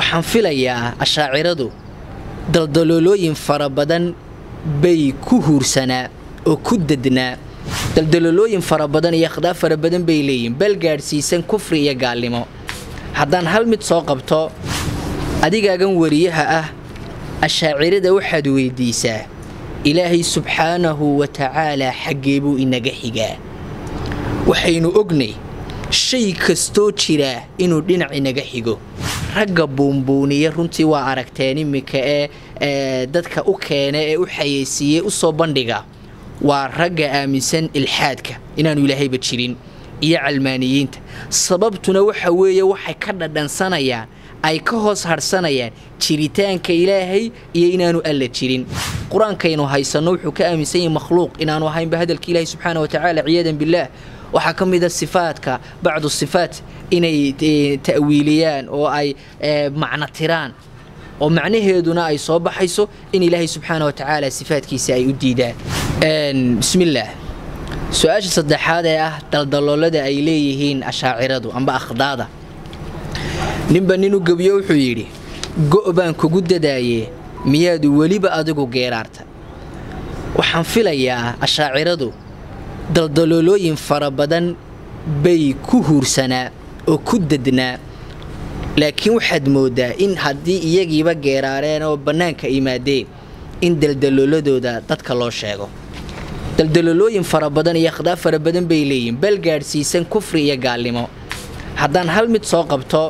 waxaan filayaa ashaaciradu daldaloolooyin fara badan bay ku huursanaa oo ku dednaa daldaloolooyin fara badan iyo akhdaa fara badan bay leeyihin bal gaadhsiisan kufri iyo gaalnimo haddaan hal mid soo qabto adigaagan wariyaha ah ashaacirada waxaad weyddiisaa ilaahay subxaanahu wa tacaalaa xaggee buu inaga xigaa waxaynu ognay shay kastoo jiraa inuu dhinac inaga xigo ragga buunbuuniya runtii waa aragteen iminka ee dadka u keena ee u xayeysiiyey u soo bandhiga waa ragga aaminsan ilxaadka inaanu ilaahayba jirin iyo calmaaniyiinta sababtuna waxa weeye waxay ka dhadhansanayaan ay ka hoos harsanayaan jiritaanka ilaahay iyo inaanu alla jirin qur-aankaynu haysanno wuxuu ka aaminsan yahay makhluuq inaanu ahaynba hadalka ilaahi subxaana wa tacaala ciyaadan billaah waxaa ka mid a sifaadka bacdu sifaat inay ta'wiiliyaan oo ay macno tiraan oo macnaheeduna ay soo baxayso in ilaahay subxaana wa tacaala sifaadkiisa ay u diidaan bismillaah su-aasha saddexaad ee ah daldaloolada ay leeyihiin ashaaciradu amba akhdaada ninba nin u gebiyo wuxuu yidhi go' baan kugu dadaaye miyaad weliba adigu geeraarta waxaan filayaa ashaaciradu daldaloolooyin fara badan bay ku huursanaa oo ku dednaa laakiin waxaad mooddaa in haddii iyagiiba geeraareen oo bannaanka yimaadeen in daldalooladooda dadka loo sheego daldaloolooyin fara badan iyo akhdaa fara badan bay leeyihin bal gaadhsiisan kufri iyo gaalnimo haddaan hal mid soo qabto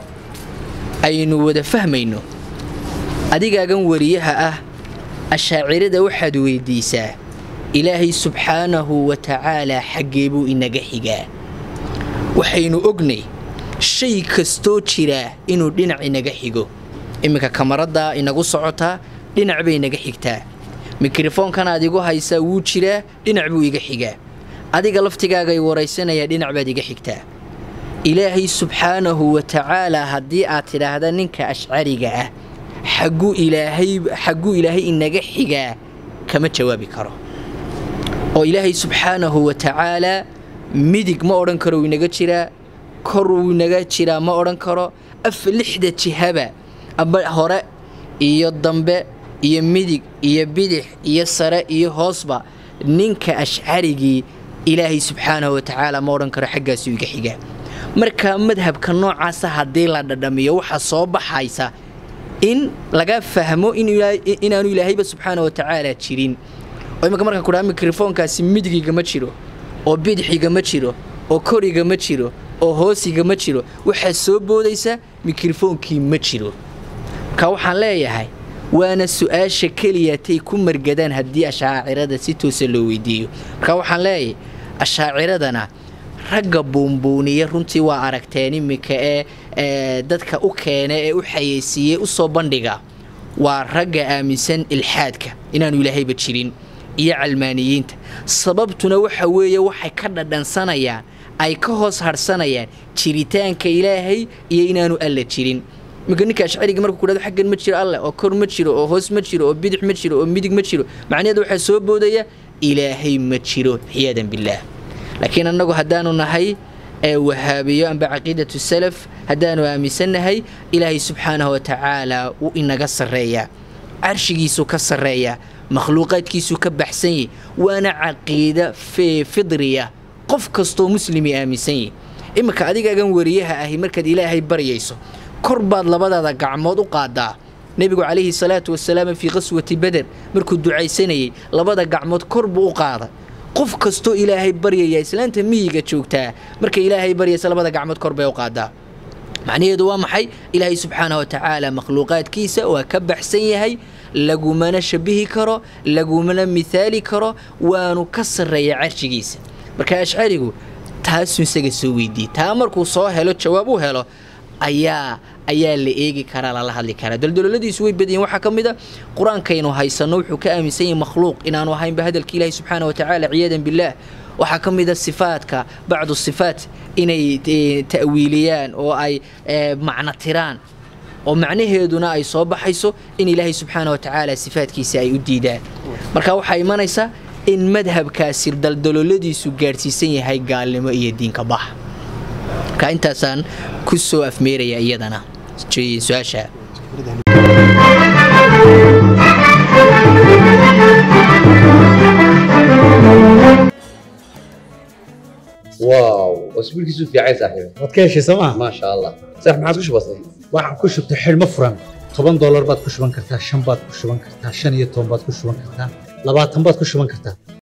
aynu wada fahmayno adigaagan wariyaha ah ashaacirada waxaad weyddiisaa ilaahay subxaanahu wa tacaalaa xaggee buu inaga xigaa waxaynu ognay shay kastoo jiraa inuu dhinac inaga xigo iminka kamaraddaa inagu socotaa dhinac bay inaga xigtaa mikrofonkanaad igu haysaa wuu jiraa dhinac buu iga xigaa adiga laftigaagay waraysanayaa dhinac baad iga xigtaa ilaahay subxaanahu wa tacaalaa haddii aad tidhaahda ninka ashcariga ah xagguu ilaahay xagguu ilaahay inaga xigaa kama jawaabi karo oo ilaahay subxaanahu wa tacaalaa midig ma odhan karo wuu inaga jiraa kor wuu inaga jiraa ma odhan karo af lixda jihaba aba hore iyo dambe iyo midig iyo bidix iyo sare iyo hoosba ninka ashcarigii ilaahay subxaanahu wa tacaala ma odhan karo xaggaasuu iga xigaa markaa madhabka noocaasa haddii la dhadhamiyo waxaa soo baxaysa in laga fahmo inaanu ilaahayba subxaana wa tacaala jirin oo imika markaan kudhaha mikrofoonkaasi midigiga ma jiro oo bidixiga ma jiro oo koriga ma jiro oo hoosiga ma jiro waxaa soo boodaysa mikrofoonkii ma jiro marka waxaan leeyahay waana su-aasha keliyatay ku margadaan haddii ashaacirada si toosa loo weydiiyo marka waxaan leeyahay ashaaciradana ragga buunbuuniya runtii waa aragteen iminka ee dadka u keena ee u xayeysiiyey u soo bandhiga waa ragga aaminsan ilxaadka inaanu ilaahayba jirin iyo calmaaniyiinta sababtuna waxa weeye waxay ka dhadhansanayaan ay ka hoos harsanayaan jiritaanka ilaahay iyo inaanu alla jirin iminka ninka ashcariga markuu kudhado xaggan ma jiro alleh oo kor ma jiro oo hoos ma jiro oo bidix ma jiro oo midig ma jiro macnaheeda waxaa soo boodaya ilaahay ma jiro xiyaadan billaah laakiin annagu haddaanu nahay ee wahaabiyo amba caqiidatu salaf haddaanu aaminsannahay ilaahay subxaanahu wa tacaala wuu inaga sarreeyaa carshigiisuu ka sarreeyaa makhluuqaadkiisuu ka baxsan yahy waana caqiida fidriya qof kastoo muslimi aaminsan yahy iminka adigaagan wariyaha ahi markaad ilaahay baryayso kor baad labadaada gacmood u qaadaa nebigu calayhi salaatu wasalaam fii qaswati beder markuu ducaysanayay labada gacmood kor buu u qaada qof kastoo ilaahay baryaya islaanta miyiga joogtaa markay ilaahay baryaysa labada gacmood kor bay u qaadaa macnaheedu waa maxay ilaahay subxaana wa tacaala makhluuqaadkiisa waa ka baxsan yahay lagumana shabihi karo lagumana mithaali karo waanu ka sarreeya carshigiisa marka ashcarigu taasuu isaga soo weydiiyey taa markuu soo helo jawaab u helo ayaa ayaa la eegi karaa lala hadli karaa daldololadiisu way badayiin waxaa ka mid a qur-aankaynu haysanno wuxuu ka aaminsan yahay makhluuq inaanu ahaynba hadalka ilaahi subxaana wa tacaala ciyaadan billaah waxaa ka mid a sifaadka bacdu sifaat inay ta'wiiliyaan oo ay macno tiraan oo macnaheeduna ay soo baxayso in ilaahay subxaana wa tacaala sifaadkiisa ay u diidaan marka waxaa imanaysa in madhabkaasi daldololadiisu gaadhsiisan yahay gaalnimo iyo diinka bax marka intaasaan ku soo afmeeraya iyadana su-aasha واو اسبوعك في عايز صاحبي waad ka heshay sooma ما شاء الله صح ما عاد وش بصير waxaan ku shubtay xidhmo furan toban doolar baad ku shuban kartaa shan baad ku shuban kartaa shan iyo toban baad ku shuban kartaa labaatan baad ku shuban kartaa